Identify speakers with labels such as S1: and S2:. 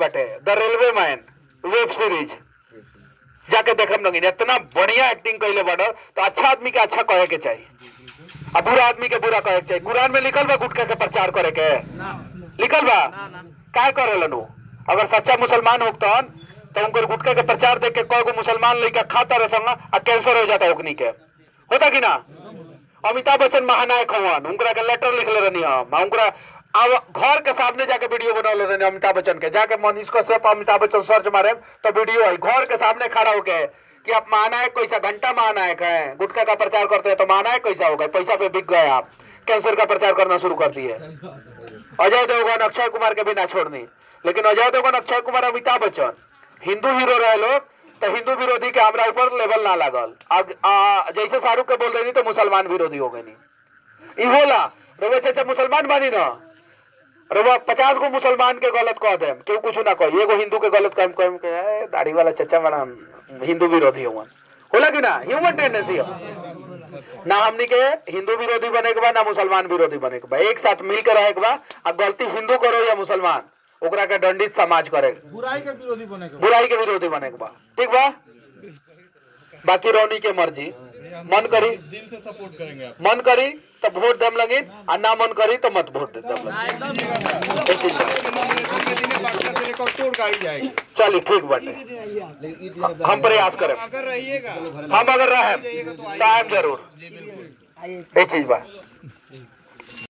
S1: बाटे the railway man web series जाके देखम लगिन इतना बढ़िया एक्टिंग कैले बाड़ो तो अच्छा आदमी के अच्छा कहे के चाहिए आ बुरा आदमी के बुरा कहे के चाहिए कुरान में लिखल बा गुटखा के प्रचार करे के लिखल बा काय करेलन उ अगर सच्चा मुसलमान होतन तो उनकर गुटखा के प्रचार देख के कई गो मुसलमान लड़का खाता रहे संग आ कैंसर हो जाता ओकनी के होता कि ना अमिताभ बच्चन महानायक हवन उनकरा के लेटर लिखले रहनी हम आ उनकरा अब घर के सामने जाके वीडियो बनौले रहनी अमिताभ बच्चन के जाके मनीष कश्यप अमिताभ बच्चन सर्च मारे तो वीडियो है घर के सामने खड़ा होके कि आप महानायक कैसा घंटा महानायक है गुटखा का प्रचार करते हैं तो महानायक कैसा हो गए पैसा पे बिक गए आप कैंसर का प्रचार करना शुरू कर दिए अजय देवगन अक्षय कुमार के बिना छोड़नी लेकिन अजय देवगन अक्षय कुमार अमिताभ बच्चन हिंदू हीरो रहे लोग तो हिंदू विरोधी के हमरा ऊपर लेवल ना लागल अब आ, जैसे शाहरुख के बोल रही तो मुसलमान विरोधी हो गई ई होला रवे चाचा मुसलमान बानी ना रवा पचास गो मुसलमान के गलत कह देम केहू कुछ ना कही एगो हिंदू के गलत कह कह के "ए, दाढ़ी वाला चचा बड़ा हिंदू विरोधी हुआ होला कि ना ह्यूमन टेंडेंसी हो ना हमनी के हिंदू विरोधी बने के बा ना मुसलमान विरोधी बने के बा एक साथ मिल के रहे के बा आ गलती हिंदू करो या मुसलमान ओकरा के दंडित समाज करे
S2: बुराई के विरोधी बने के
S1: बुराई के विरोधी बने के बा ठीक बा बाकी रौनी के मर्जी मन करी
S2: दिल से सपोर्ट करेंगे आप
S1: मन करी तो वोट देम लगी आ ना मन करी तो मत वोट देम लगी एक चीज बा।
S2: तोड़ गाड़ी जाएगी
S1: चलिए ठीक बाटे हम प्रयास करें
S2: अगर रहिएगा
S1: हम अगर रहे टाइम जरूर एक चीज बा